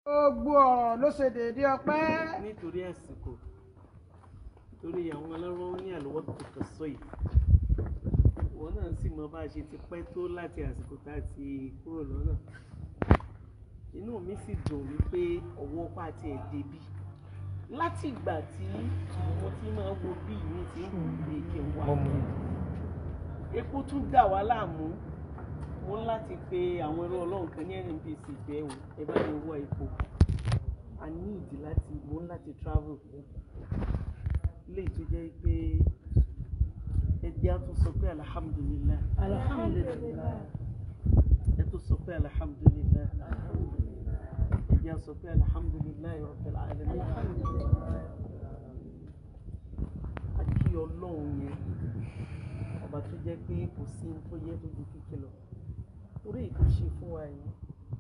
gbogbo ọ̀rọ̀ ló ṣe déédéé ọpẹ́. nítorí àsìkò torí àwọn ọlọ́rọ̀ ní àlọ́wọ́ tó kàn sọ yìí wọn náà sì mọ bá a ṣe ti pẹ́ tó láti àsìkò tá a ti kúrò lọ́nà inú mi sì dùn wípé ọwọ́ pa ti ẹ̀ débi láti ìgbà tí mo ti máa wo bí mi ti ń wù mí kí n wá epo tún dà wá láàmú mo ń láti pe àwọn ẹrú ọlọ́run kan ní nnpc pé ẹ̀wọ̀n ẹ bá mi wọ epo a ní ìdí láti mo ń láti travel lè tó jẹ́ pé ẹbí á tún sọ pé alhamdulillah alhamdulilayi. ẹ tún sọ pé alhamdulillah ẹbí á sọ pé alhamdulillah rabbil alamin àti ọlọ́run yẹn ọba tó jẹ́ pé kò sí ohun tó yẹ tó ju kíkẹ́ lọ torí èyí tó ṣe fún wa yìí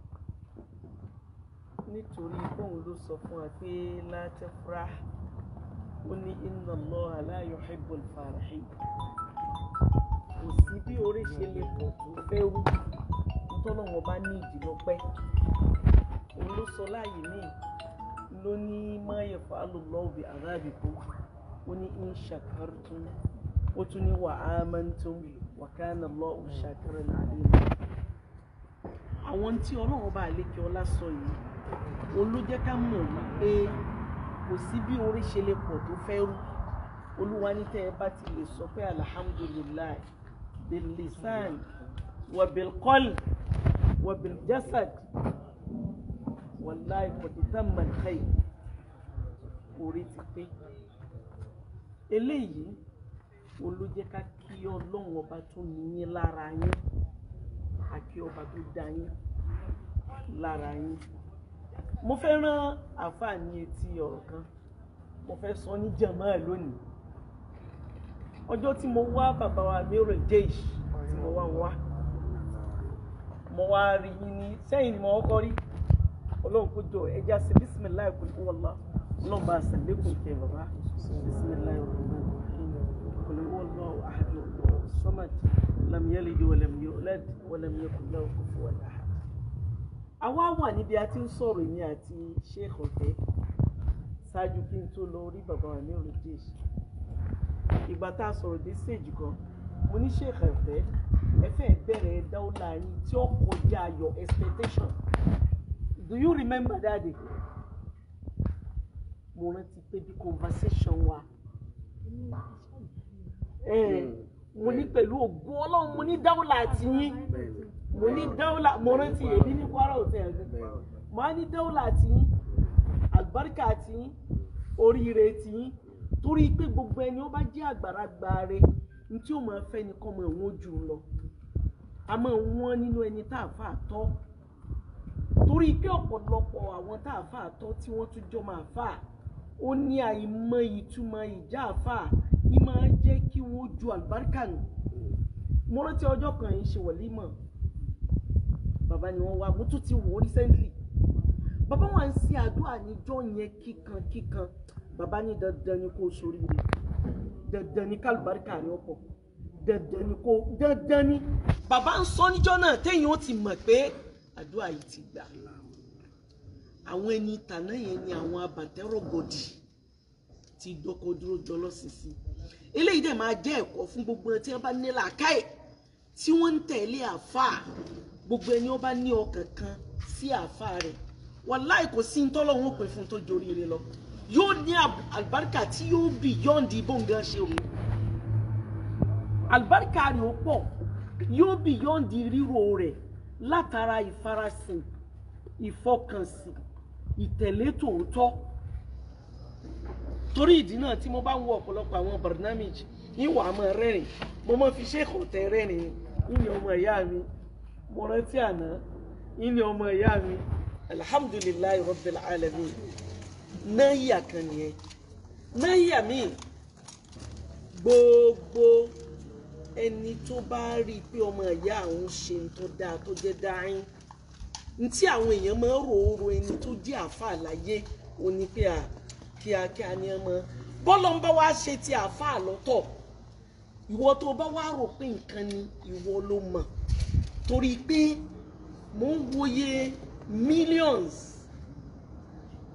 nítorí bóun ló sọ fún wa pé la tafrah ó ní inna Allaha la yuhibbul farihin kò sí bí orí ṣe lè pọ̀ tó fẹ́ rú nítorí wọn bá ní ìdílọ́pẹ́ òun ló sọ láàyè míì ló ní ma yaf'alu Allahu bi adhabikum ó ní in shakartum ó tún ní wa amantum wa kana Allahu shakiran alima àwọn tí ọlọ́run bá lékè ọlá sọ yìí òun ló jẹ́ ká mọ̀ wípé kò sí bí orí ṣe lè pọ̀ tó fẹ́ rú olúwa ní tẹ́ ẹ bá ti lè sọ pé alhamdulilayi bil lisan wa bil qalb wa bil jasad wallahi qad tamma al khayr orí ti pé eléyìí òun ló jẹ́ ká kí ọlọ́run ọba tó níyín lára yín àkí ọba tó dá yín lára yín mo fẹ́ rán àǹfààní etí ọ̀rọ̀ kan mo fẹ́ sọ ní jàmáà lónìí ọjọ́ tí mo wá bàbá wa mẹ́rọ̀ jeish tí mo wá ń wá mo wá rí yín ní sẹ́yìn ni mo kọ́kọ́ rí ọlọ́run kó jọ ẹja sí bísímìláì kò ní wọ́n lọ ọlọ́run bá ṣe lékún kẹ bàbá bísímìláì rahman rahim kò ní wọ́n lọ ahad samad lam yalid wa lam yulad wa lam yakun lahu kufuwan ahad àwa wà níbi a ti ń sọ̀rọ̀ èmi àti sheikh ọ̀fẹ́ ṣáájú kí n tó lọ rí bàbá wa ní olùdíje ìgbà tá a sọ̀rọ̀ dé stage kan mo ní sheikh ọ̀fẹ́ ẹ fẹ́ bẹ̀rẹ̀ dáwọ́lá yín tí ó kọjá your expectation do you remember that day mo rántí pé bí conversation wa ẹ mo ní pẹ̀lú ògùn ọlọ́run mo ní dáwọ́lá àti yín mo ní dáwọ́là mo rántí èmi ní Kwara hotel ẹ̀gbẹ́ mo á ní dáwọ́là àti yín àlùbáríkà àti yín oríire ti yín torí pé gbogbo ẹni ó bá jẹ́ àgbàlagbà rẹ ní tí ó máa fẹ́ ni kọ́ mọ ìwọ̀n jù lọ a máa wọ́n nínú ẹni tá a fà tọ́ torí pé ọ̀pọ̀lọpọ̀ àwọn tá a fà tọ́ tí wọ́n tún jọ máa fà ó ní àìmọ̀ ìtumọ̀ ìjà àfà yìí máa jẹ́ kí wọ́n ju àlùbáríkà nù mo rántí ọjọ́ kan yìí ṣe wọ̀límọ̀ bàbá ni wọ́n wá mo tún ti wò ó recently bàbá wa ń ṣe àdúrà níjọ́ yẹn kíkan kíkan bàbá ní dandan ni kò ṣoríire dandan ni kálùbáríkà ni ó pọ̀ dandan ni kò dandan ni bàbá ń sọ níjọ́ náà téèyàn ó ti mọ̀ pé àdúrà yìí ti gbà àwọn ẹni tàná yẹn ni àwọn abàtẹ́rọ̀gọ̀dì ti dọ́kọ̀ dúró jọlọ́ sísí eléyìí dẹ̀ máa jẹ́ ẹ̀kọ́ fún gbogbo ẹni tí wọ́n bá ní làákàyè tí wọ́n ń tẹ̀lé àáfàá gbogbo ẹni ó bá ní ọkàn kan sí àáfàá rẹ̀ wàláì kò sí ntọ́lọ́hún òpin fún tó joríire lọ yóò ní àlùbáríkà tí yóò bì yọ̀ǹdì bóńgá ṣe rò àlùbáríkà rẹ̀ ó pọ̀ yóò bì yọ̀ǹdì ríro rẹ̀ látara ìfarasìn ìfọkànsìn ìtẹ̀lé tòótọ́ torí ìdí náà tí mo bá ń wo ọ̀pọ̀lọpọ̀ àwọn barnamij ìwà àmọ́ rẹ́rìn mo máa fi ṣéèkù tẹ rẹ́rìn ìní ọmọ ìyá mi mo rántí àná ìní ọmọ ìyá mi alhamdulilayi rabbil alamin náyà kan nìyẹn náyà mi gbogbo ẹni tó bá rí i pé ọmọ ìyá àwọn ṣe ń tó dáa tó jẹ́ dáín ntí àwọn èèyàn máa ń ròórò ẹni tó jẹ́ àáfàá láyé òní pé à kíákíá ni ẹ mọ bọ́lọ̀ ń bá wá ṣe ti àáfàá lọ́tọ̀ ìwọ tó bá wá rò pé nǹkan ni ìwọ ló mọ̀ torí pé mò ń wòye millions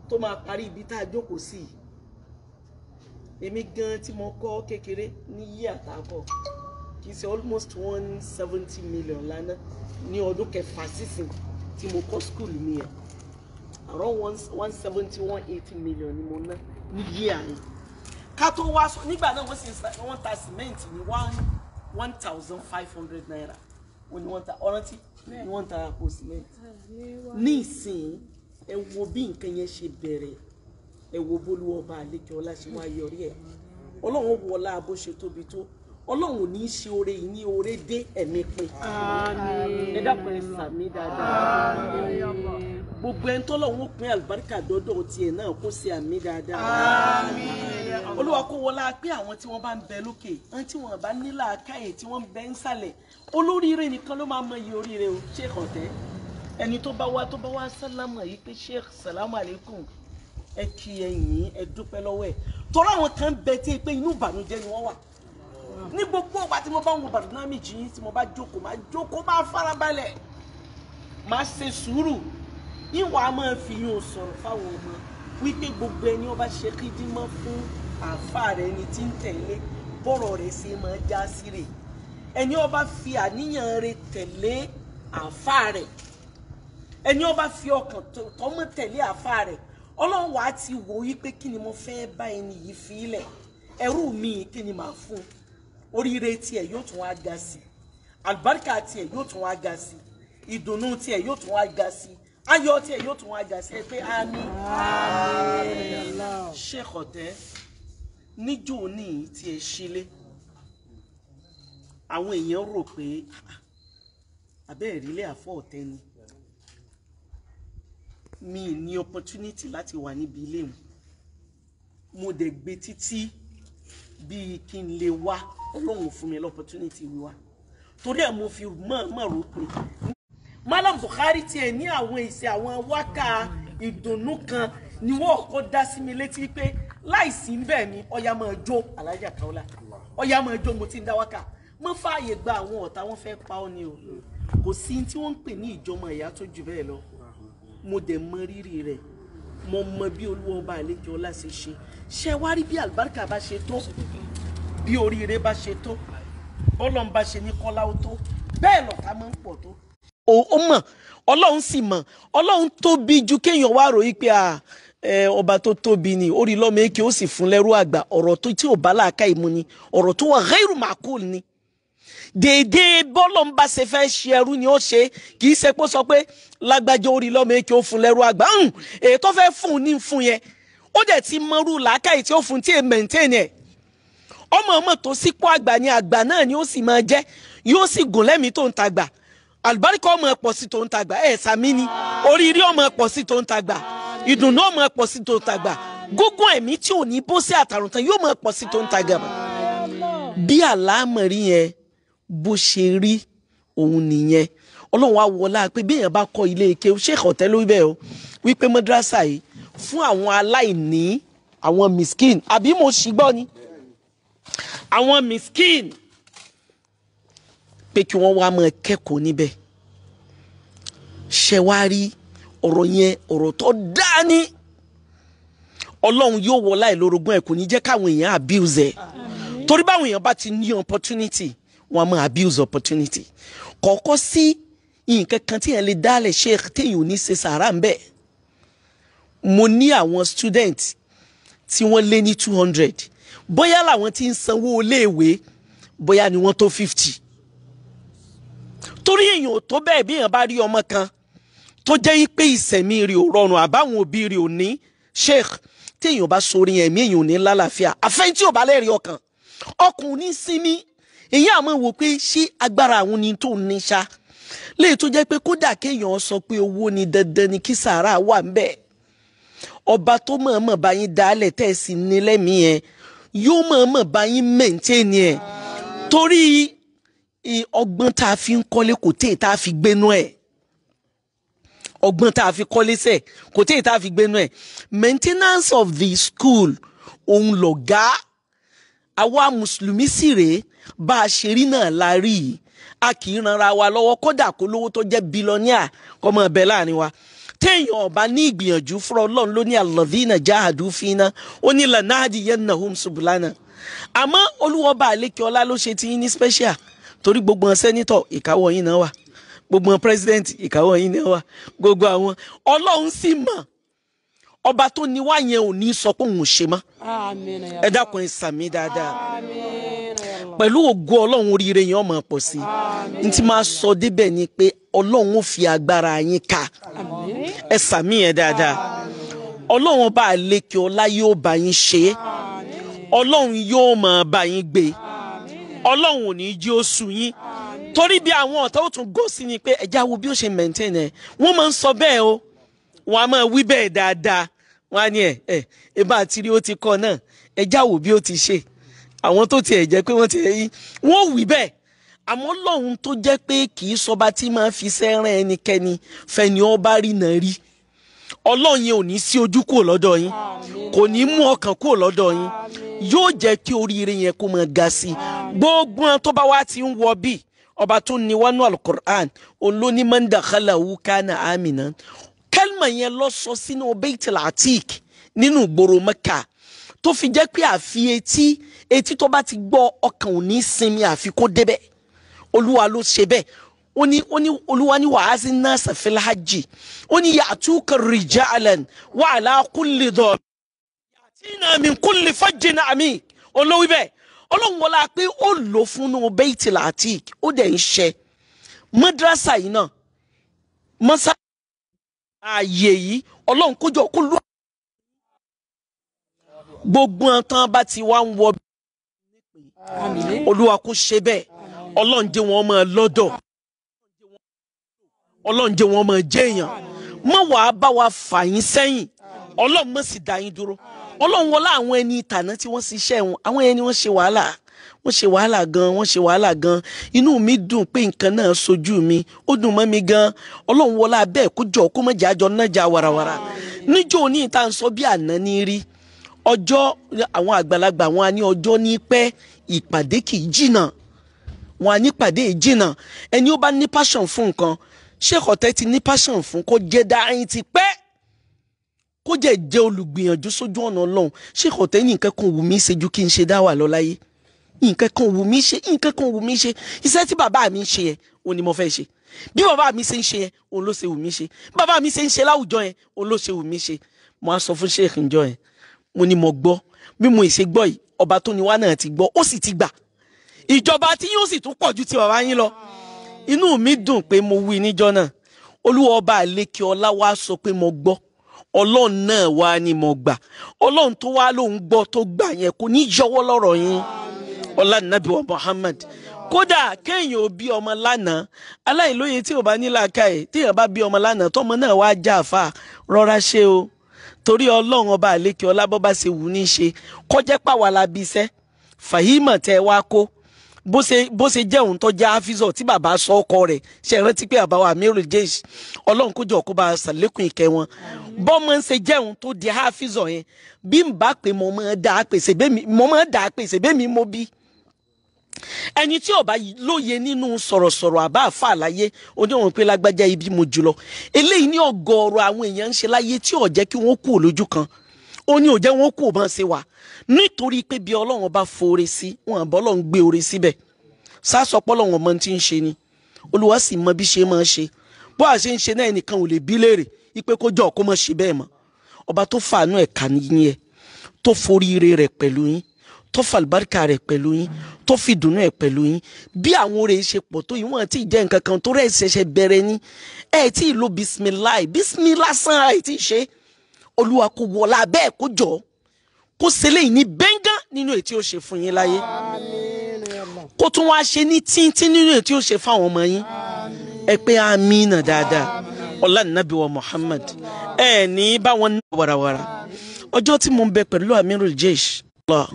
tó máa parí ibi tá a jókòó sí yìí èmi gan tí mo kọ́ kékeré ní yí àtàkọ́ kì í ṣe almost one seventy million lánàá ní ọdún kẹfà sísìn tí mo kọ́ school mi yẹn around one one seventy one eighty million ni mo ná ní yí àyè ká tó wá sọ nígbà náà wọ́n sì ń sa wọ́n ta cement ní one one thousand five hundred naira wọ́n ní wọ́n ta ọ̀rántí ni wọ́n ta àpò cement ní ìsìn ẹ wo bí nǹkan yẹn ṣe bẹ̀rẹ̀ ẹ wo bólú ọba àlejò ọlá ṣe wá yọrí ẹ ọlọ́run wọlá bó ṣe tóbi tó ọlọ́run ò ní í ṣe oore yìí ní oore dé ẹ̀mí pin ẹ dákun ẹ sàmí dáadáa gbogbo ẹni tọ́lọ́run ó pín àlùbáríkà dọ́dọ̀ tiẹ̀ náà kó ṣe àmì dáadáa olúwa kó wọlá pé àwọn tí wọ́n bá ń bẹ lókè ẹni tí wọ́n bá nílà káyè tí wọ́n ń bẹ ń sàlẹ̀ olóríire nìkan ló máa mọ iye oríire o ṣé kàn tẹ́ ẹni tó bá wá tó bá wá sálámà yìí pé sheikh salamu alaykum ẹ kí ẹ yìn ẹ dúpẹ́ lọ́wọ́ ẹ tọ́lá àwọn kan bẹ tí pé inú ìbànújẹ́ ni wọ́n wà ní gbogbo ọgbà tí mo bá ń wo bàdúnámì jí tí mo bá jókòó máa jókòó máa farabalẹ̀ máa ṣe sùúrù ìwà á máa fi yún sọ̀rọ̀ fáwọn ọmọ wípé gbogbo ẹni ọba ṣe kídímọ́ fún àáfà rẹ ni tí ń tẹ̀lé bọ́rọ̀ rẹ̀ ṣe máa já sí rè ẹni ọba fi àníyàn rẹ̀ tẹ̀lé àáfà rẹ̀ ẹni ọba fi ọkàn tọmọ tẹ̀lé àáfà rẹ̀ ọlọ́run wàá ti wò ó pé kí ni mo fẹ́ bá ẹni yìí fi ilẹ̀ ẹrú mi kí ni màá fún oríire tiẹ̀ yóò tún wá ga sí àlùbáríkà tiẹ̀ yóò tún wá ga sí ìdùnnú tiẹ̀ yóò tún wá ga sí ayọ̀ tiẹ̀ yóò tún wá ga sí ẹ pé àmín Sheikh Ọ̀tẹ́ níjó ní tí ẹ sílé àwọn èèyàn rò pé abẹ́ ìrílẹ̀ àfọ̀ ọ̀tẹ́ ni mi ní opportunity láti wà níbi ilé mu mo dẹ̀ gbé títí bíi kí n lè wá ọlọ́run fún mi l'opportunity wíwá torí ẹ̀ mo fi mọ̀ọ́mọ̀ rò pé Malam Buhari tiẹ̀ ní àwọn ìṣe àwọn wákà ìdùnnú kan ni wọ́n kọ́ dá sí mi létí pé láìsí bẹ́ẹ̀ ni ọya máa jó alájà Kaola ọya máa jó mo ti ń dá wákà mo fààyè gba àwọn ọ̀tá wọn fẹ́ pa ọ́ ni o kò sí tí wọ́n ń pè ní ìjọmọ ìyá tó jù bẹ́ẹ̀ lọ mo dẹ̀ mọ rírì rẹ̀ mo mọ bí olúwa ọba àlejò ọlá ṣe ṣe ṣe wá rí bí àlùbáríkà bá ṣe tó bí oríire bá ṣe tó bọ́lọ́n bá ṣe ní kọ́lá ó tó bẹ́ẹ̀ lọ́ta máa ń pọ̀ tó. ó mọ̀ ọlọ́run sì mọ̀ ọlọ́run tóbi ju kéèyàn wá ròyìn pé ọba tó tóbi ni orí lọ́mọ èké ó sì fún lẹ́rú àgbà ọ̀rọ̀ tó tí ò bá láàká ìmú ni ọ̀rọ̀ tó wà ghairu ma'qul ni déédéé bọ́lọ̀ ń bá ṣe fẹ́ ṣe ẹrú ni ó ṣe kì í ṣe pé ó sọ pé lágbájá orí lọ́mọ èké ó fún lẹ́rú àgbà èyí tó fẹ́ fún un ní fún yẹn ó dẹ̀ ti mọ́rú làákàyè tí ó fún tí è maintain ẹ̀ ọmọ ọmọ tó sípò àgbà ni àgbà náà ni ó sì máa jẹ́ yóò sì gùn lẹ́mìí tó ń tagbà àlùbáríkà ọmọ ẹ̀pọ̀ sí tó ń tagbà ẹ̀ sàmí ni oríire ọmọ ẹ̀pọ̀ sí tó ń tagbà ìdùnnú ọmọ ẹ̀pọ̀ sí tó ń tagbà gógùn ẹ̀mí tí ò ní bó sí àtàrùntàn yóò mọ ẹ̀pọ̀ sí tó ń tagbà bí àlámọ̀rí yẹn bó ṣe rí òun nìyẹn ọlọ́run á wọlá pé bí èèyàn bá kọ́ ilé ike Sheikh Ọ̀tẹ́ ló bẹ́ẹ̀ o wípé mọ́dúrásà yìí fún àwọn aláìní àwọn miskin àbí mo ṣì gbọ́ ni àwọn miskin pé kí wọ́n wá máa kẹ́kọ̀ọ́ níbẹ̀ ṣe wá rí ọ̀rọ̀ yẹn ọ̀rọ̀ tó dáa ní ọlọ́run yóò wọlá ìlórogún ẹ̀ kò ní jẹ́ káwọn èèyàn abuse ẹ̀ torí báwọn èèyàn bá ti ní opportunity wọn máa abuse opportunity kọ̀ọ̀kọ́ sí nǹkan kan tí yẹn lè dálẹ̀ sheikh téèyàn ò ní ṣe sàrà ń bẹ̀ mo ní àwọn student tí wọ́n lé ní two hundred bóyá làwọn tí ń sanwó iléèwé bóyá ni wọ́n tó fifty torí èèyàn ò tó bẹ́ẹ̀ bí èèyàn bá rí ọmọ kan tó jẹ́ pé ìsẹ̀mí rẹ̀ ò rọrùn àbáwọn òbí rẹ̀ ò ní sheikh tí èèyàn bá sori ẹ̀mí èèyàn ò ní lálàáfíà àfẹ́yìn tí ò bá lẹ́rìí ọkàn ọkùnrin sinmi èyí àmọ́ wò pé ṣé agbára àwọn ni tó ní ṣá léyìí tó jẹ́ pé kódà kéèyàn sọ pé owó ni dandan ni kí sàárà wà ń bẹ̀ ọba tó mọ̀ọ́mọ̀ bá yín dálẹ̀ tẹ̀ sí ní lẹ́mìí yẹn yóò mọ̀ọ́mọ̀ bá yín mẹ̀ǹtẹ́ẹ̀nì ẹ̀ torí ọgbọ́n tá a fi ń kọ́lé kò téè tá a fi gbénú ẹ̀ ọgbọ́n tá a fi kọ́lé sẹ̀ kò téè tá a fi gbénú ẹ̀ maintenance of the school òun lọ̀gá àwa mùsùlùmí sì rèé bá a ṣe rí náà la rí i a kì í ranra wa lọ́wọ́ kódà kó lówó tó jẹ́ bílọ́níà kọ́ mọ́ ẹbẹ̀ láàrin wa téèyàn ọba ní ìgbìyànjú fúnra ọlọ́run ló ní alladhina jahadu fina ó ní lanahdiyannahum subulana àmọ́ olúwọba àlékè ọlá ló ṣe ti yín ní special torí gbogbo wọn sẹ́nitọ̀ ìkáwọ́ yín náà wà gbogbo wọn president ìkáwọ́ yín náà wà gbogbo àwọn ọlọ́run sì mọ̀ ọba tó ní wá yẹn ò ní sọ pé òun ò ṣe mọ́ Àmín ya ẹ dákun ẹ sàmì dáadáa Àmín ya Allah. pẹ̀lú ògo ọlọ́run oríire yẹn ọmọ pọ̀ sí i n ti máa sọ débẹ̀ ni pé ọlọ́run ó fi agbára yín ká Àmín. ẹ sàmì yẹn dáadáa ọlọ́run ọba àlékè ọlá yóò bá yín ṣe é ọlọ́run yóò máa bá yín gbé ọlọ́run ò ní jí ó sú yín torí bí àwọn ọ̀tá ó tún gò sí ni pé ẹja wo bí ó ṣe maintain ẹ̀ wọ́n máa ń sọ bẹ́ẹ̀ o wọ́n á máa wí bẹ́ẹ̀ dáadáa wọ́n á ní ẹ̀ ẹ̀ ẹ bá ti rí ó ti kọ́ náà ẹja wo bí ó ti ṣe àwọn tó tiẹ̀ jẹ́ pé wọ́n ti rí wọ́n wí bẹ́ẹ̀ àmọ́ lọ́hun tó jẹ́ pé kì í sọba tí máa fi sẹ́ràn ẹnikẹ́ni fẹ́ni ọba rí náà rí ọlọ́run yẹn ò ní sí ojú kúrò lọ́dọ̀ yín kò ní mú ọkàn kúrò lọ́dọ̀ yín yóò jẹ́ kí oríire yẹn kó máa ga sí i gbogbo wọn tó bá wá ti ń wọ bí ọba tó ní wánú alukur'an olóní mandakala wukana amina kẹlma yẹn lọ sọ sínú beitul atik nínú ìgboro mẹ́kà tó fi jẹ́ pé àfi etí etí tó bá ti gbọ́ ọkàn ò ní sinmi àfi kó débẹ̀ olúwa ló ṣe bẹ́ẹ̀ ó ní ó ní olúwa ní wàhásí náà sàfẹ́lá hajj ó ní yàtúkà rìjàlán wàhálà kúlì dọ̀ yàtínà min kúlì fajjin àmì olówí bẹ́ẹ̀ ọlọ́run wọlé pé ó lò fún un bẹ́ẹ̀tì làtík ó dẹ̀ ń ṣe mọ́dírásà yìí náà mọ́sá ààyè yìí ọlọ́run kójọ kó lù gbogbo wọn tán bá ti wá ń wọ Àmín. olúwa kó ṣe bẹ́ẹ̀ ọlọ́run jẹ́ wọn máa lọ́dọ̀ ọlọ́run jẹ́ wọn máa jẹ́ èèyàn má wàá bá wa fà yín sẹ́yìn ọlọ́run má sì dá yín dúró ọlọ́run wọlé àwọn ẹni ìtàná tí wọ́n ṣiṣẹ́ wọn àwọn ẹni wọ́n ṣe wàhálà wọ́n ṣe wàhálà gan wọ́n ṣe wàhálà gan inú mi dùn pé nǹkan náà sojú mi ó dùn mọ́ mi gan ọlọ́run wọlé abẹ́ kó jọ kó má jẹ́ àjọ náà já warawara níjọ́ òní ìta ń sọ bí àná ní rí ọjọ́ àwọn àgbàlagbà wọn á ní ọjọ́ ní pẹ́ ìpàdé kì í jìnnà wọn á ní pàdé ìjìnnà ẹni ó bá ní passion fún nǹkan Sheikh Ote ti ní passion fún kó jẹ́ dáhìn ti pẹ́ kó jẹ́ jẹ́ olùgbìyànjú sójú ọ̀nà ọlọ́run Sheikh Ote ní nǹkan kan wù mí ṣe ju kí n ṣe dá wà lọ láyé nǹkan kan wù mí ṣe nǹkan kan wù mí ṣe iṣẹ́ tí bàbá mi ń ṣe yẹn òun ni mo fẹ́ ṣe bí bàbá mi ṣe ń ṣe yẹn òun ló ṣe wù mí ṣe bí bàbá mi ṣe ń ṣe láwùjọ yẹn òun ló ṣe wù mí ṣe mo á sọ fún Sheikh njọ yẹn mo ní mo gbọ́ bí mo ṣe gbọ́ yìí ọba tó ní wá náà ti gbọ́ ó sì ti gbà ìjọba tí yóò sì tún pọ̀ ju ti bàbá yín lọ inú mi dùn pé mo wí níjọ́ náà olúwa ọba àlékè ọlá wa sọ pé mo gbọ́ ọlọ́run náà wá ní mo gbà ọlọ́run tó wá lóun gbọ́ tó gbà yẹn kò ní yọwọ́ lọ́rọ̀ yín ọlá nàbí wa Muhammad kódà kéèyàn ò bí ọmọ lánàá aláìlóye tí ò bá ní làákàyè téèyàn bá bí ọmọ lánàá tọmọ náà wá já àfà rọra ṣe o torí ọlọ́run ọba àlékè ọlá bọ́ bá ṣe wù ní ṣe kọjá pàwọ́ bí iṣẹ́ fàhímọ̀ tẹ́ wá kó bó ṣe bó ṣe jẹ́ òun tó jẹ́ àfíìsọ̀ tí bàbá sọ ọkọ rẹ̀ ṣe rántí pé àbáwá amiru jeish ọlọ́run kó jọ kó bá a ṣàlékún ìkẹ́ wọn bọ́mọ ń ṣe jẹ́ òun tó di àfíìsọ̀ yẹn bí n bá pè mo máa dà á pèsè bẹ́mi mo máa dà á pèsè bẹ́mi mo bí ẹni tí ó bá lóye nínú sọ̀rọ̀sọ̀rọ̀ àbá àfa àlàyé oníwọ̀n pé lágbájá ibi mo jùlọ eléyìí ní ọ̀gọ̀ọ̀rọ̀ àwọn èèyàn ń ṣe láyé tí ó jẹ́ kí wọ́n kú lójú kan ó ní ó jẹ́ wọ́n kú bá ń ṣe wà nítorí pé bí ọlọ́run bá foore sí wọn àbọ̀ ọlọ́run gbé oore síbẹ̀ sásọpọ̀ ọlọ́run ọmọ tí ń ṣe ni olúwa sì mọ bí ṣe máa ṣe bó a ṣe ń ṣe náà ẹnìkan ò lè bí léèrè ipe kó jọ kó má ṣe bẹ́ẹ̀ mọ́ ọba tó fàánú ẹ̀ kà níyìn ẹ̀ tó foríire rẹ̀ pẹ̀lú yín tó fàlùbáríkà rẹ̀ pẹ̀lú yín tó fi dùnú ẹ̀ pẹ̀lú yín bí àwọn oore ṣe pọ̀ tó yìí wọ́n ti jẹ́ nǹkan kan tó rẹ̀ ṣẹ̀ṣẹ̀ bẹ̀rẹ̀ ní ẹ̀ tí ì lo bisimilayi bisimilayi san ẹ̀ tí ì ṣe olúwa kò wọlá bẹ́ẹ̀ kó jọ kó ṣẹlẹ̀ yìí ní bẹ́ngàn nínú èyí tí ó ṣe fún yín láyé kó tún wá ṣe ní tíntín nínú èyí tí ó ṣe fáwọn ọmọ yín ẹ pé amínà dáadáa ọlá nàbí wa Muhammad ẹ ní báwọn ní warawara ọjọ́ tí mo ń bẹ pẹ̀lú amirul jeish Allah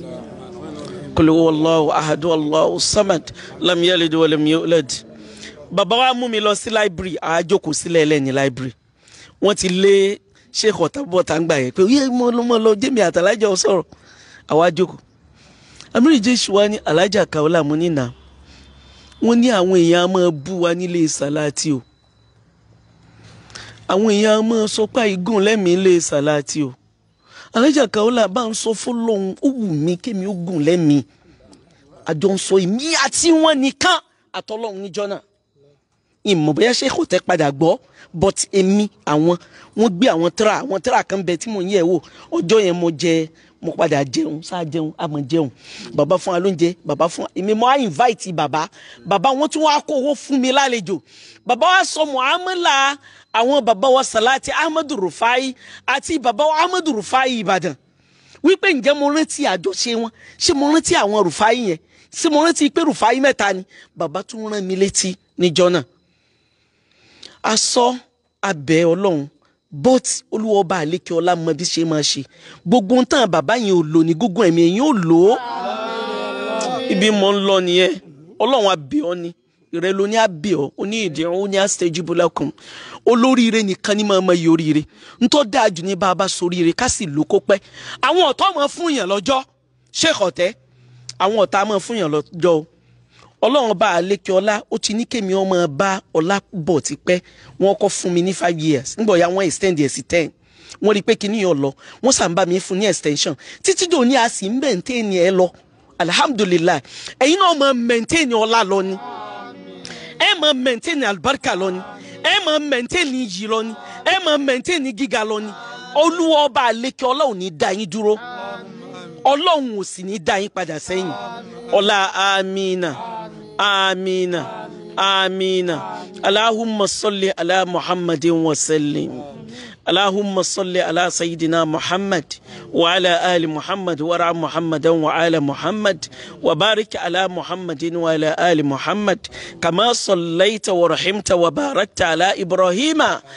kul huwallahu ahadu Allahu samad lam yalid wa lam yulad bàbá wa mú mi lọ sí library àájókòó sílẹ̀ ẹlẹ́ni library wọ́n ti lé sheikh ọ̀tàbọ̀ tá ń gbà yẹn pé yé mo lọ mo lọ jẹ́mi àtàlájà sọ̀rọ̀ àwa jókòó amiri jésù wa ní alájà kaola mo ní nà wọ́n ní àwọn èèyàn á máa bú wa nílé sàláàtì o àwọn èèyàn máa sọ pé igun lẹ́mìí lè sàláàtì o alájà Kaola bá ń sọ fọlọ́hún ó wù mí kémi ó gùn lẹ́mìí àjọ ń sọ èmi àti wọn nìkan àtọlọ́hún níjọ́ náà ìmọ̀ bóyá ṣé kò tẹ́ padà gbọ́ but èmi àwọn wọ́n gbé àwọn tíra àwọn tíra kan bẹ tí mò ń yẹ̀ wò ọjọ́ yẹn mo jẹ mo padà jẹun sáà jẹun àmọ́ jẹun bàbá fún wa lóúnjẹ bàbá fún wa èmi mo á invite bàbá bàbá wọn tún wá kó owó fún mi lálejò bàbá wa sọ muamala àwọn bàbá wa Salati Ahmadu Rufai àti bàbá wa Ahmadu Rufai Ìbàdàn wípé ǹjẹ́ mo rántí àjọṣe wọn ṣé mo rántí àwọn Rufai yẹn ṣé mo rántí pé Rufai mẹ́ta ni bàbá tún rán mi létí níjọ́ náà asọ abẹ Ọlọ́run but olúwọba àlékè ọlá mọ bí ṣe máa ṣe gbogbo ń tàn bàbá yẹn ò lò ní gúngún ẹ̀mí ẹ̀yìn ò lò ó ibi mo ń lọ nìyẹn Ọlọ́run abẹ ọ ni ìrẹ ló ní abẹ ọ ó ní ìdí ọ ó ní astajibu lakum olóríire nìkan ní máa ma yọ oríire ntọ́ dáa jù ní bàbá soríire ká sì lò kó pẹ́ àwọn ọ̀tọ́ máa fún yàn lọ́jọ́ ṣé ọ̀tẹ́ àwọn ọ̀tá máa fún yàn lọ́jọ́ o ọlọ́run bá àlékè ọlá ó ti ní kémi ọmọ bá ọlá bọ̀ tipẹ́ wọ́n kọ́ fún mi ní five years nígbà ya wọ́n extend ẹ̀ sí ten wọ́n rí i pé kíní yàn lọ wọ́n sàn bá mi fún ní extension títí dò ní a sì ń maintain ẹ lọ alihamudulilayi ẹ̀yin náà máa maintain ọlá lọ ni ẹ máa maintain alibarika lọ ni ẹ máa maintain iyì lọ ni ẹ máa maintain gíga lọ ni olúwa ọba àlékè ọlá ò ní dá yín dúró ọlọ́run ò sì ní dá yín padà sẹ́yìn ọlá amina amina amina allahumma salli ala muhammadin wa sallim اللهم صل على سيدنا محمد وعلى آل محمد ورع محمدا وعلى محمد وبارك على محمد وعلى آل محمد كما صليت ورحمت وباركت على إبراهيم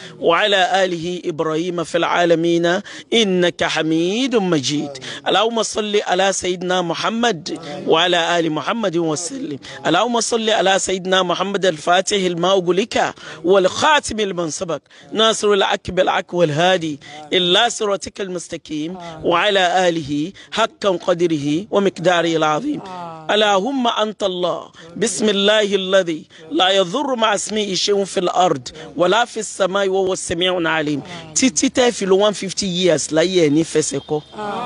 وعلى آله إبراهيم في العالمين إنك حميد مجيد اللهم صل على سيدنا محمد وعلى آل محمد وسلم اللهم صل على سيدنا محمد الفاتح الماء لك والخاتم المن سبق ناصر العك بالعك والهادي إلا صراطك المستقيم وعلى آله حقا قدره ومقداره العظيم اللهم أنت الله بسم الله الذي لا يضر مع اسمه شيء في الأرض ولا في السماء وهو السميع العليم títí tẹ́ fi lo one fifty years láyé ẹ̀ ní fẹsẹ̀ kọ́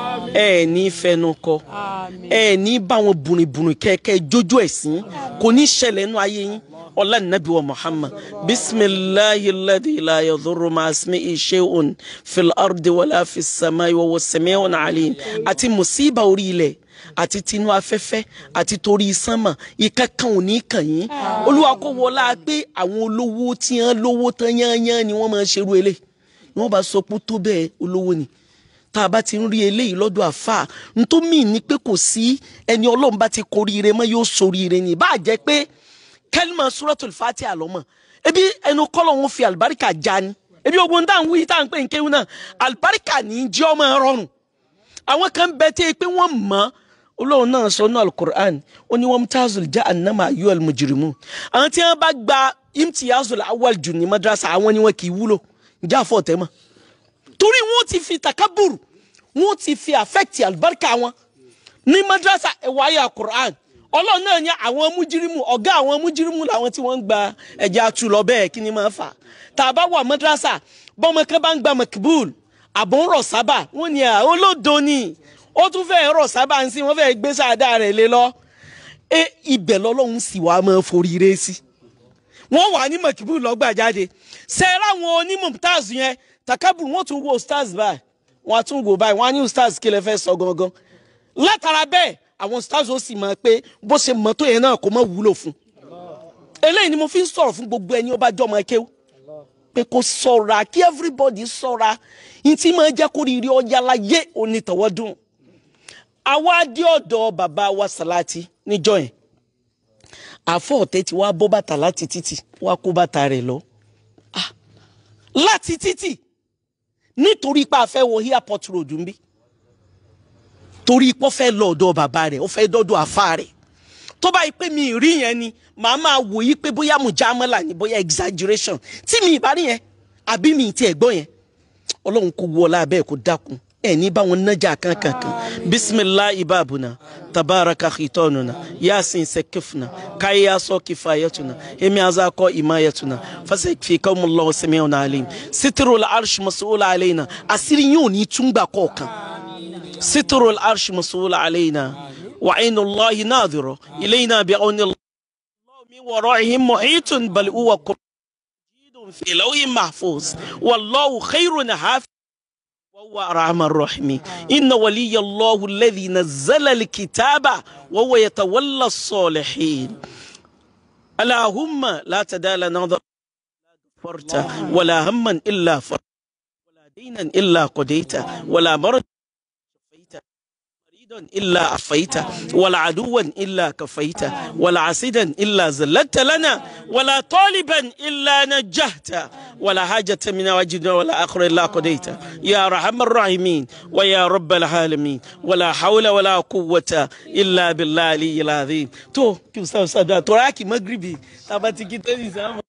ẹ̀ ní fẹnu kọ́ ẹ̀ ní báwọn bùnìbùnì kẹ́kẹ́ jójó ẹ̀sìn kò ní ṣẹlẹ̀ nínú ayé yín ọlá nàbí wa muhammad bisimilahi ladi la yadurru ma asmi shay'un fil ardi wala fi samai wa huwa sami'un alim àti musiba orí ilẹ̀ àti tinú afẹ́fẹ́ àti torí sánmà ìkankan ò ní kàn yín olúwa kó wọlá pé àwọn olówó tí wọ́n lówó tán yányán ni wọ́n máa ṣerú eléyìí ni wọ́n bá sọ pé tó bẹ́ẹ̀ olówó ni tá a bá ti ń rí eléyìí lọ́dọ̀ àfà ntòmí ni pé kò sí ẹni ọlọ́run bá ti koríire mọ́ yóò soríire ni bá a jẹ́ pé kẹlima suratul fatiha lọmọ ebi ẹnu kọlọ ń fi alibarika já ni ebi ogun tá à ń wí tá à ń pè ń kéwù náà alibarika ní í jẹ́ ọmọ rọrùn àwọn kan bẹ tẹ́ pé wọ́n mọ̀ olóhùn náà sọ ní alukur'an ó ní wọn tazul já anama ayu almujrimu àwọn tí wọn bá gba imtiyazul awal jù ní madrasa àwọn ni wọn kì í wúlò njẹ́ àfọ̀ tẹ́ mọ̀ torí wọn ti fi takaburu wọn ti fi affect alibarika wọn ní madrasa ẹ̀wọ̀ ayé alukur'an ọlọ́run náà ní àwọn mújírímù ọ̀gá àwọn mújírímù làwọn tí wọ́n ń gba ẹ̀jẹ̀ atu lọ bẹ́ẹ̀ kí ni máa fà tá a bá wà mọ́dúrásà bọ́mọ kan bá ń gba makbul àbọ̀ ń rọ̀ sábà wọ́n ní à olódo ni ó tún fẹ́ rọ̀ sábà ń sìn wọ́n fẹ́ gbé sáadá rẹ̀ lé lọ e ibẹ̀ lọ́lọ́run sì wá máa forí ré sí wọ́n wà ní makbul lọ́gbà jáde sẹ́ẹ̀rẹ́ àwọn onímọ̀ yẹn takabur wọ́n tún wo stars báyìí wọ́n á tún wo báyìí wọ́n á ní stars kí lè fẹ́ sọ gangan látara bẹ́ẹ̀ àwọn stars ó sì mọ̀ pé bó ṣe mọ̀ tó yẹn náà kò mọ̀ wúlò fún eléyìí ni mo fi ń sọ̀rọ̀ fún gbogbo ẹni ó bá jọ́ ọmọ kéwú pé kó ṣọ́ra kí everybody ṣọ́ra ní tí máa jẹ́ kó rírì ọjà láyé onítọ̀wọ́dún àwa dé ọ̀dọ̀ bàbá wa Sàláàtì níjọ́ yẹn àfọ̀ ọ̀tẹ́ tí wàá bọ́ bàtà láti títì wàá kó bàtà rẹ̀ lọ láti títì nítorí pé a fẹ́ wọ airport road ń bí torí pé ó fẹ́ lọ ọ̀dọ̀ bàbá rẹ̀ ó fẹ́ dọ́dọ̀ àfa rẹ̀ tó bá yí pé mi rí yẹn ni màá máa wò yí pé bóyá mujamala ni bóyá exaggeration tí mi ìbá rí yẹn àbí mi ti ẹ̀gbọ́n yẹn ọlọ́run kò wọ ọlá bẹ́ẹ̀ kó dákun ẹ ní bá wọn nájà kankankan bisimilahi babuna tabaraka khitonuna yasin sekifna kayaso kifayatuna emi azako imayatuna fasakfikumullahu samiun alim sitrul arsh mas'ul alaina àṣírí yín ò ní túngbà kọ̀ọ̀kan sitrul arsh mas'ul alaina wa ainullahi nadhira ilayna bi auni من ورائهم محيط بل هو قرآن في لوح محفوظ والله خير حافظ وهو أرحم الراحمين إن ولي الله الذي نزل الكتاب وهو يتولى الصالحين اللهم لا تدع لنا ذنبا فرت ولا هما إلا فرت ولا دينا إلا قضيت ولا مرض شفيت مريضا إلا عفيت ولا عدوا إلا كفيت ولا عسيدا إلا زلت لنا ولا طالبا إلا نجهت ولا حاجة من وجدنا ولا آخر إلا قضيت يا أرحم الراحمين ويا رب العالمين ولا حول ولا قوة إلا بالله العلي العظيم تو كيف استاذ استاذ تراكي مغربي تباتي كده نظام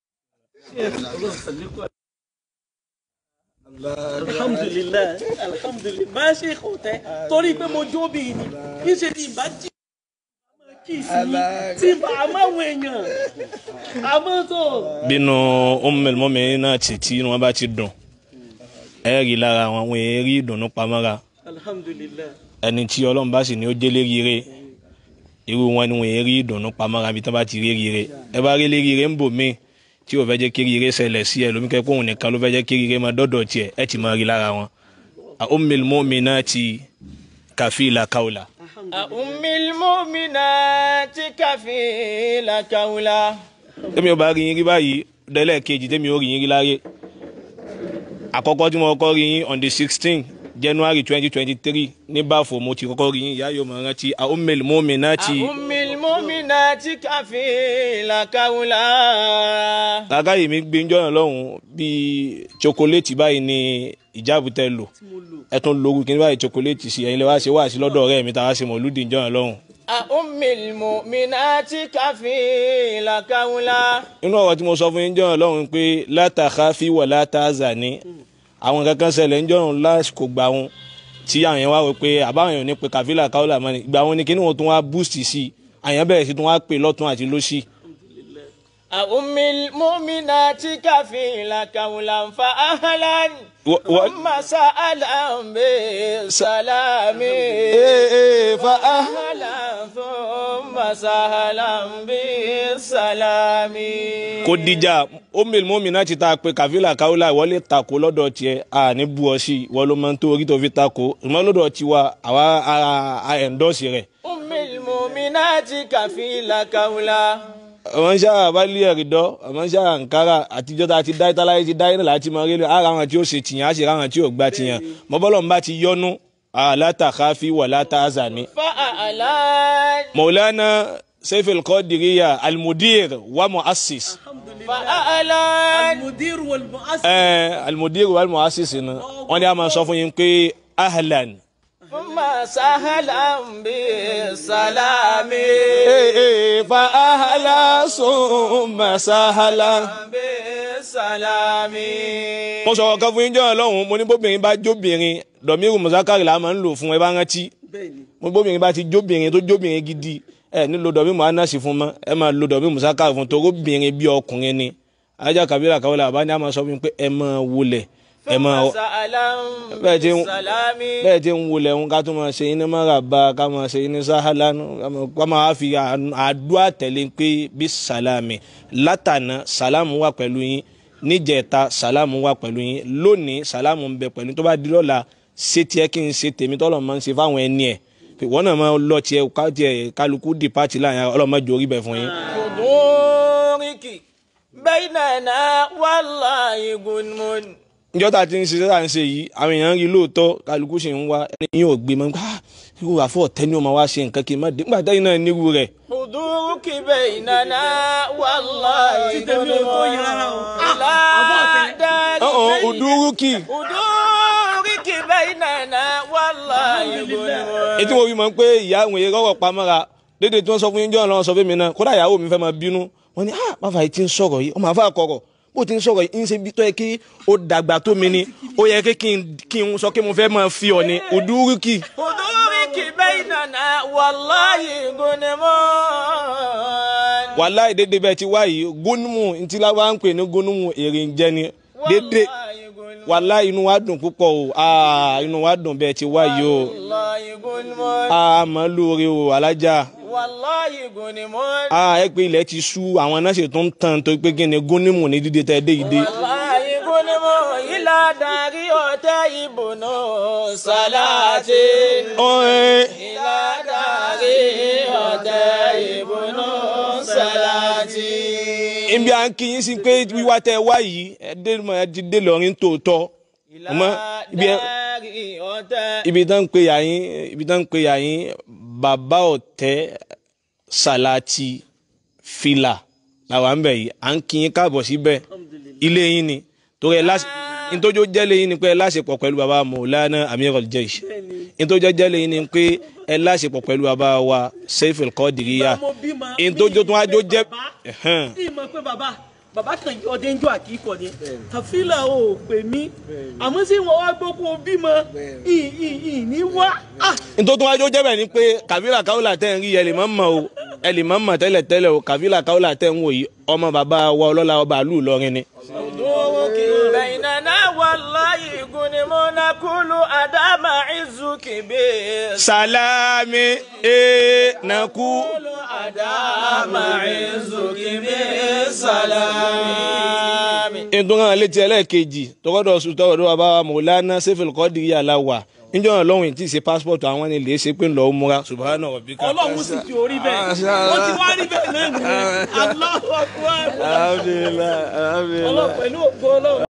alhamdulilayi alhamdulilayi máa ṣe kò tẹ torí pé mo jó bí ni kí ṣe ní ìbá jí kí sí tí àmàwọn èèyàn àmọ́tò. bínú ọmọlẹ́mọ́mẹ́ náà tì tí wọ́n bá ti dùn ẹ rí lára wọn wọn èé rí ìdùnnú pamọ́ra alhamdulilayi ẹni tí ọlọ́run bá sì ní ó jẹ́lé rire irú wọn ni wọn èé rí ìdùnnú pamọ́ra bí tí wọ́n bá ti rí rire ẹ bá rí lé rire ń bò míì tí o fẹ́ jẹ́ kí rire ṣẹlẹ̀ sí ẹ lómi kẹ́kọ̀ọ́ òun nìkan ló fẹ́ jẹ́ kí rire máa dọ́dọ̀ tiẹ̀ ẹ ti máa rí lára wọn. ummil mu'minati kafila kaula. ummil mu'minati kafila kaula. tẹ́mi ò bá rí yín rí báyìí dẹ́lẹ̀ kejì tẹ́mi ò rí yín rí láyé. àkọ́kọ́ tí mo kọ́ rí yín on the sixteen january twenty twenty three ní báfò mo ti kọ́kọ́ rí yín ìyá yóò máa rántí ummil mu'minati. ummil mu'minati kafila kaula. kàkà yìí mi gbé njọ́ náà lọ́hùn bíi chocolate báyìí ni ìjáàbù tẹ lò ẹ tún lóru kí n báyìí chocolate sí ẹ̀yin lè wá ṣe wá sí lọ́dọ̀ ọ̀rẹ́ mi tàwa ṣe mọ̀lúdì njọ́ náà lọ́hùn. ummil mu'minati kafila kaula. inú ọ̀rọ̀ tí mo sọ fún yín njọ́ náà lọ́hùn pé látàkà fi wà látàzà ní àwọn kankan ṣẹlẹ̀ njọ́ náà lásìkò gbà wọn tí àwọn yẹn wá wọ pé àbáwọn yẹn ò ní pe kàfílà káwọlà mọ́ni ìgbà wọn ni kí ni wọn tún wá boost sí i àyàn bẹ̀rẹ̀ sí tún wá pè lọ́tún àti lọ́sì. ummil mu'minati kafila kaula fa ahlan. Wa- wa- ثم سألهم بالسلام fa أهلا ثم سهلا بالسلام kò dìjà omil mọ́mìnà ti ta pé kàfílà káwọlà ìwọlé takò lọ́dọ̀ tiẹ̀ a ní bú ọ sí ìwọ ló máa ń tó orí tó fi takò ìmọ̀ lọ́dọ̀ tiwa àwa ara a ẹ̀ńdọ́sì rẹ̀. أم المؤمنات كفيل كولا àwọn sáà abálé ẹ̀rìndọ́ àwọn sáà nkárà àtijọ́ tá a ti dá ìtàláyé ti dá iná láti máa rí lé ara àwọn tí ó ṣe tìyàn á sì ra àwọn tí ò gbà tìyàn mọ́bọ́lọ́ ń bá ti yọnu alátàkáfí wà látàzàní. فأعلان مولانا سيف القادرية المدير ومؤسس فأعلان المدير والمؤسس ẹ المدير والمؤسس ni wọ́n ní a máa sọ fún yín pé ahlan. ثم سهلا بالسلام ee ee fa ahla summa sahla. بالسلام mo sọ̀rọ̀ kan fún yín jọ́ ọlọ́run mo ní bóbìnrin bá jóbìnrin dọ̀míìrù mùsákàrì là máa ń lò fún ẹ bá rántí bẹ́ẹ̀ni mo bóbìnrin bá ti jóbìnrin tó jóbìnrin gidi ẹ nílò dọ̀míìrù anásì fún mọ́ ẹ máa lo dọ̀míìrù mùsákàrì fún torí obìnrin bí ọkùnrin ni ajá kàbílà kàwé làbá ní a máa sọ fún mi pé ẹ máa wọlé ẹ máa ثم سهلا bẹ́ẹ̀ ti ń بالسلام bẹ́ẹ̀ ti ń wọlé ń ká tó máa ṣe iná máa rà bá ká máa ṣe iná sáhálánú ká máa wá fi àdúrà tẹ̀lé pé bí sàlámì látànà sàlámù wà pẹ̀lú yín níjẹ̀ta sàlámù wà pẹ̀lú yín lónìí sàlámù ń bẹ pẹ̀lú tó bá di lọ́la ṣé tiẹ̀ kí n ṣe tèmi tọ́lọ̀ máa ń ṣe fáwọn ẹni ẹ̀ pé wọ́n náà máa lọ tiẹ̀ ká tiẹ̀ kálukú di pàtì láàyè ọlọ́mọdé orí bẹ̀ fún yín. حضورك بيننا والله غنم njọ́ tá a ti ń ṣiṣẹ́ tá a ń ṣe yìí àwọn èèyàn rí lóòótọ́ kálukú sì ń wá ẹni yóò gbé mọ́ ah irú àfọ̀ tẹ́ni ó máa wá ṣe nǹkan kí n má dé nígbà tẹ́yìn náà nírú rẹ̀ حضورك بيننا والله tèmi ò tó yẹ rárá o. لا دار ọ̀hún òdúrúkì حضورك بيننا والله غنم etí mo fi mọ̀ pé ìyá àwọn èèyàn rọ̀rọ̀ pamọ́ra dédé tí wọ́n sọ fún yín jọ́ ọ̀nà sọ fún mi náà kódà ìyàwó mi fẹ́ máa bínú wọ́n ní ah bàbá yìí ti ń sọ̀rọ̀ yìí ọmọ àfa kọ̀rọ̀ bó ti ń sọ̀rọ̀ yìí ń ṣe bí tó yẹ kí ó dàgbà tó mi ni ó yẹ kí kí n kí n sọ kí mo fẹ́ máa fi ọ ni òdúrúkì Huduriki bainana wallahi gunmun. wàláì dédé bẹ́ẹ̀ ti wá yìí gónúmù ntí láwa ń pè ní gónúmù èrè ń jẹ ni dédé Wallahi gunmun. wàláì inú wa dùn púpọ̀ o aa inú wa dùn bẹ́ẹ̀ ti wá yìí o Wallahi gunmun. aa mọ̀ lóore o alájà Wallahi gunmun. aa ẹ pé ilẹ̀ ti sú àwọn náà sì tún tán tó pé kí ni gónúmù ní dídé tẹ́ dé yìí dé. Wallahi gunmun. Ila dari ọ̀tẹ̀ ìbùnú salati. ọ̀ẹ́ Ila dari ọ̀tẹ̀ ìbùnú salati. ibi à ń kí yín sí pé wíwá tẹ wá yìí ẹ dé mọ ẹ ti dé lọrin tòótọ́ ọmọ ibi ẹ dari ọ̀tẹ̀. ibi tán ń pe yà yín ibi tán ń pe yà yín bàbá ọ̀tẹ́ salati fìlà làwọn ń bẹ̀ yìí à ń kí yín káàbọ̀ síbẹ̀ ilé yín ni torí ẹ láṣẹ nítorí ó jẹ́lé yín ni pé ẹ láṣepọ̀ pẹ̀lú bàbá Maulana Amirul Jaysh nítorí ó jẹ́lé yín ni pé ẹ láṣepọ̀ pẹ̀lú bàbá wa Saiful Qadiriyya mo bímọ nítorí tó tún wá jó jẹ́ ẹ̀hẹ́n. tí ì mọ̀ pé bàbá bàbá kan yọ ọdẹ ń jọ àkíkọ ni kàfílà ò pè mí àmọ́ sí wọn wá gbọ́ kó o bímọ ì ì ì ní wá ah nítorí wájú ó jẹ́bẹ̀ ni pé kàfílà káwùlà tẹ̀ ń rí ẹ lè má mọ̀ o ẹ lè má mọ̀ tẹ́lẹ̀ tẹ́lẹ̀ o kàfílà káwùlà tẹ̀ ń wò yìí ọmọ bàbá wa ọlọ́lá ọba àlù Ìlọrin ni. Huduriki bainana wallahi gunmun. Nakulu adama izuki bi. sàlámì ẹ̀ nàkú. Adama izuki bi salami. nítorí àwọn létí ẹlẹ́ẹ̀kejì tọkọ́dọ̀ sùn tọkọ́dọ̀ bàbá wa Maulana Saiful Qadiriyya aláwà níjọ́ náà lọ́hùn tí ì ṣe passport àwọn ni lè ṣe pé ń lọ́ọ́ múra subhana rabbika. ọlọ́run sì ti orí bẹ́ẹ̀ wọ́n ti wá rí bẹ́ẹ̀ náà nìyẹn Allahu Akbar alhamdulilayi alhamdulilayi. ọlọ́run pẹ̀lú ògo ọlọ́run.